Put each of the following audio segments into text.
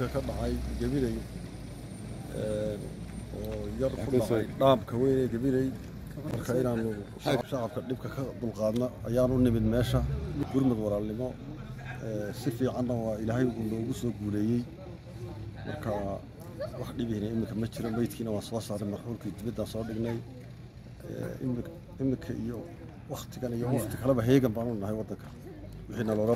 ka dhacay gabiley oo yar ku dhacay dhaamka weyn ee gabiley marka inaanu shacabka dhibka ka dulqaadna ayaan u nimid meesha gurmud walaalnimo si fiicanna waa ilaahay uu noogu soo guuleeyey marka wax dhibihina iminka ma jiro meydkiina waan soo saaray marxuulkii dibaddaan soo dhignay iminka iyo waktigan iyo wakti kaleba heegan baan u nahay waddanka wixiina looga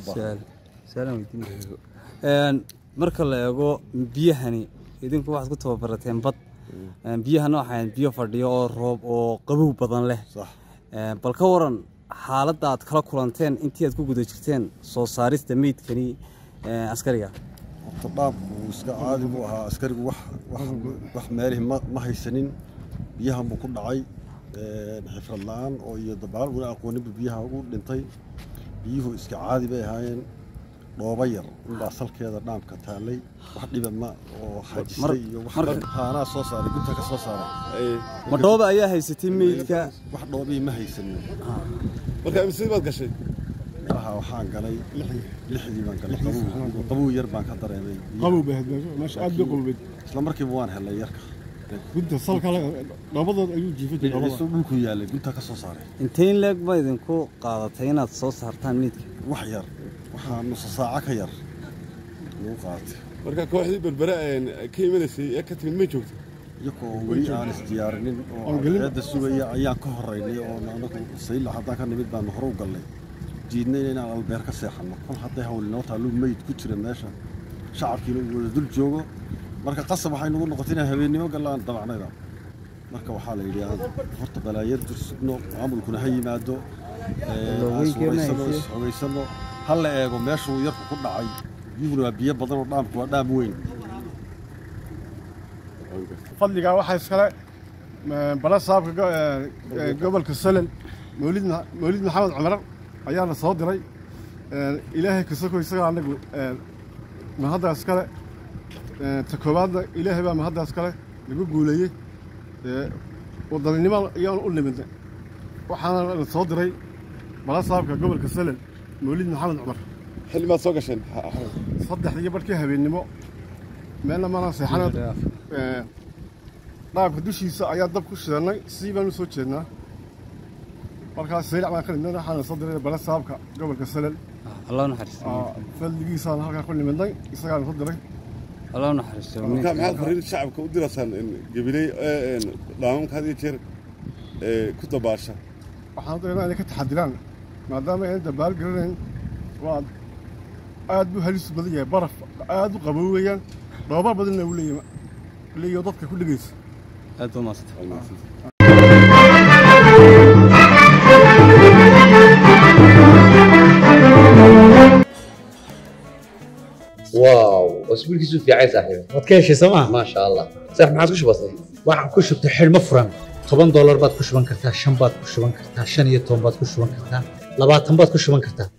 baahan marka la eego biyahani idinku waxaad ku tababarateen bad biyahana waxayn biyo fadhiyo oo roob oo qabow badan leh bal ka waran xaaladda aad kala kulanteen intii aad ku guda jirteen soo saarista meydkani askariga horta dhaabku iska caadi buu ahaa askarigu wax meelihi ma haysanin biyahan buu ku dhacay xifrad la-aan oo iyo dabaal una aqooninba biyaha ugu dhintay biyuhu iska caadi bay ahaayeen dhooba yar inbaa salkeeda dhaamka taallay wax dhiba ma oo xajisay iyo haanaa soo saaray gunta ka soo saaray ma dhooba ayaa haysatay meydka wax dhoobii ma haysanin marka imsidii baad gashay meelaha waxaan galay lixdii baan galay qabow qabow yar baan ka dareemay qabow bay ahayd meesha aad bay qaboweyd isla markiiba waan helay yarka gunta salka dhabadood ayuu jiifay dhinaciisu dhulku yaalay gunta ka soo saaray intayn leeg ba idinku qaadatay inaad soo saartaan meydka wax yar waxaa nusa saaco ka yar lagu qaadatay marka kooxdii berbere ka imanaysay ee ka timid may joogto iyagoo weli aan isdiyaarinin oo eedda sugaya ayaan ka horeynay oo anagu sayla haddaan ka nimid baanu hore u gallay diidnayna inaan albeer ka seexanno kol hadday hawli noo taallu meyd ku jira meesha shacabkiina uu wada dul joogo marka qasab waxay nagu noqotay inaan habeennimo gallaan dabacnayda marka waxaa la yidhi aan horta balaayar dursugno maamulkuna ha yimaado xogaysano ha la eego meeshuu yarku ku dhacay biyuhuna waa biyo badan oo dhaamku waa dhaam weyn fadligaa waxaa iskale bala saabka gobolka salel mawlid mawlid maxamed cumar ayaana soo diray ilaahay kasoko isaga anagu mahadda iskale ta koowaadna ilaahay baa mahadda iskale lagu guuleeyey wadaninimo ayaan u nimidnay waxaana la soo diray bala saabka gobolka salel mawlid maxamed cumar xilli maad soo gasheen saddexdii barkii habeennimo meelna maana seexana dhaabka dushiisa ayaa dab ku shidannay sii baan u soo jeednaa markaas saylac baan ka nimidnay waxaana soo diray bala saabka gobolka salel allah naxariisto fadligiisaan halkaa ku nimidnay isagaana soo diray allah naxariisto marka maxaad fariin shacabka u diraysaan gabiley dhaamamka had iyo jeer ku dabaasha waxaan dareynaa inay ka taxadiraan maadaama aynan dabaal garanayn waa aad buu halis badan yahay baraf aad u qabow weeyaan dhooba badanna uu leeyahay leeyahay dadka ku dhegaysa aad baa maasanta واو اسبوع كيسو في عايز صاحبي waad ka heshay sooma ما شاء الله صح ما عادش بسيط waxaan ku shubtay xidhmo furan toban doolar baad ku shuban kartaa shan baad ku shuban kartaa shan iyo toban baad ku shuban kartaa labaatan baad ku shuban kartaa